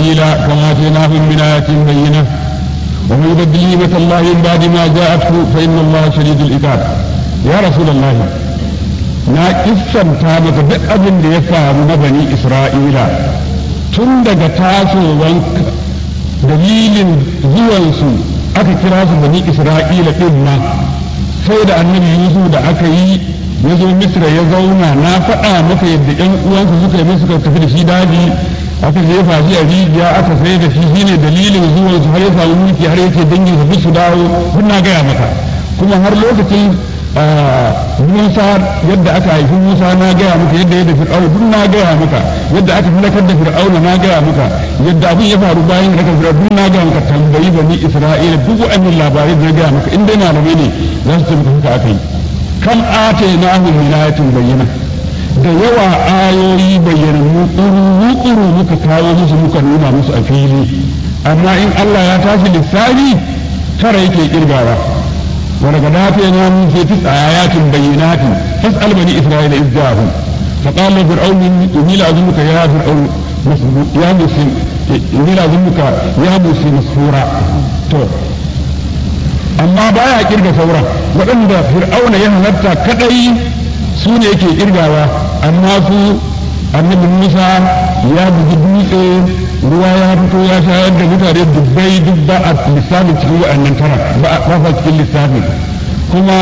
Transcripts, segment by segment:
إسرائيل كما آتيناهم من آيات بينة ومن يبدل نعمة الله من بعد ما جاءته فإن الله شديد العقاب يا رسول الله na kissanta maka duk abin da ya faru na bani Isra'ila tun daga tasowar dalilin zuwansu aka kira su bani Isra'ila ɗin ma sai da annabi Yusuf da aka yi ya zo Misra ya zauna na faɗa maka yadda ƴan uwansu suka yi suka tafi da shi daji aka jefa shi a rijiya aka sai da shi shine dalilin zuwansu har ya samu mulki har yake dangin su su dawo duk na gaya maka kuma har lokacin Musa yadda aka haifi Musa na gaya maka yadda yadda Fir'auna duk na gaya maka yadda aka halakar da Fir'auna na gaya maka yadda abin ya faru bayan da Fir'auna duk na gaya maka tambayi bani Isra'ila duk wa'annan labarai da na gaya maka in dai malamai ne za su tabbata haka aka yi kam atainahu min ayatin bayyana da yawa ayoyi bayyanannu ƙuru muka kawo musu muka nuna musu a fili amma in Allah ya tashi lissafi tara yake kirgawa ولقد آتينا موسى تسع آيات بينات فاسأل بني إسرائيل إذ جاءهم فقال فرعون إني لأظنك يا فرعون يا موسى إني لأظنك يا موسى مسحورا amma baya kirga sauran waɗanda fir'auna ya halatta kadai su ne yake kirgawa amma su annabi musa ya bugi dutse ruwa ya fito ya shayar da mutane dubbai duk ba a lissafin cikin waɗannan tara ba a cikin lissafin kuma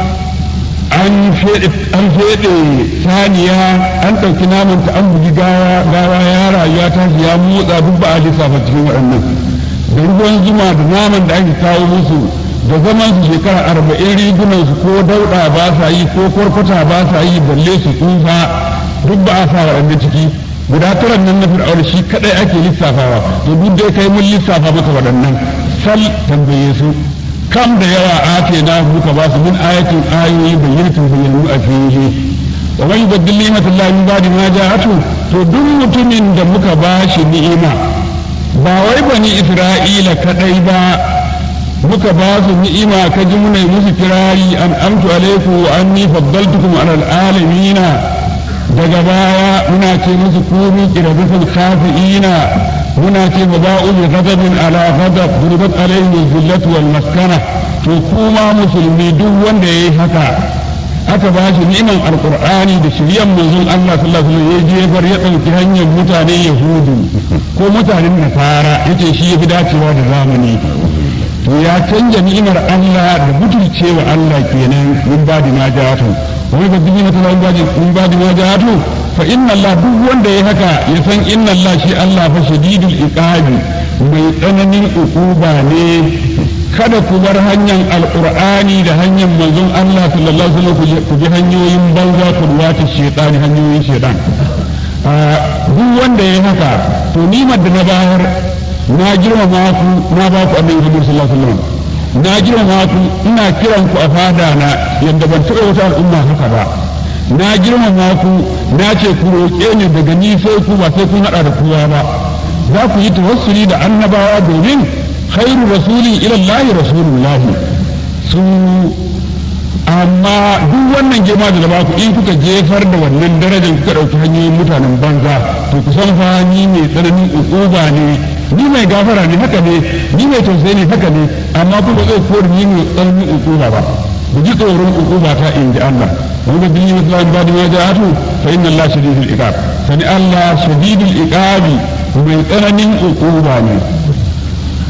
an feɗe saniya an ɗauki namanta an bugi gawa gawa ya rayuwa ta ya motsa duk ba a lissafa cikin waɗannan da ruwan zuma da naman da ake kawo musu da zaman su shekara arba'in rigunan su ko dauɗa ba sa yi ko kwarkwata ba sa yi balle su tsufa duk ba a sa waɗanda ciki guda tara nan na fir'auna shi kadai ake lissafawa to duk dai kai mun lissafa maka waɗannan sal tambaye su kam da yawa ake na muka ba su min ayatin ayoyi bayyanatin bayyanu a fili wa man yubaddil ni'matallahi min ba'di ma ja'atu to duk mutumin da muka ba shi ni'ima ba wai bani isra'ila kadai ba muka ba su ni'ima ka ji muna musu kirari an amtu alaiku wa anni faddaltukum alal alamina daga baya muna ce musu kunu kirabisul khafi'ina muna ce ba ba'u bi ghadabin ala ghadab duribat alayhi zillatu wal maskana to kuma musulmi duk wanda yayi haka aka ba shi ni'man alqur'ani da shiryan manzon Allah sallallahu alaihi wasallam ya jefar ya dauki hanyar mutanen yahudu ko mutanen nasara yace shi yafi dacewa da zamani to ya canja ni'imar Allah da butulcewa Allah kenan min ba da ma ja'atu wani ba dini mata zan baji in ba da ma ja'atu fa inna Allah duk wanda ya haka ya san inna Allah shi Allah fa shadidul iqabi mai tsananin ukuba ne kada ku bar hanyar alqur'ani da hanyar manzon Allah sallallahu alaihi wasallam ku bi hanyoyin banza ku ruwata shaytani hanyoyin shaytan duk wanda ya haka to nimar da na bayar na girmama ku na ba ku annabi Muhammad sallallahu alaihi wasallam na girmama ku ina kiran ku a fada na yadda ban taɓa wata al'umma haka ba na girmama ku na ce ku roƙe ni daga ni sai ku ba sai kun haɗa da kowa ba za ku yi tawassuli da annabawa domin khairu rasulin ila Allah rasulullah su amma duk wannan girma da ba ku in kuka jefar da wannan darajar kuka ɗauki hanyoyin mutanen banza to ku san fa ni mai tsananin ukuba ne ni mai gafara ne haka ne ni mai tausayi ne haka ne amma kuma zai kori ni mai tsananin ukuba ba ku ji tsoron ukuba ta in ji Allah wani da biyu musulman ba da ma ja'atu fa inna Allah shadidul iqab sani Allah shadidul iqabi mai tsananin ukuba ne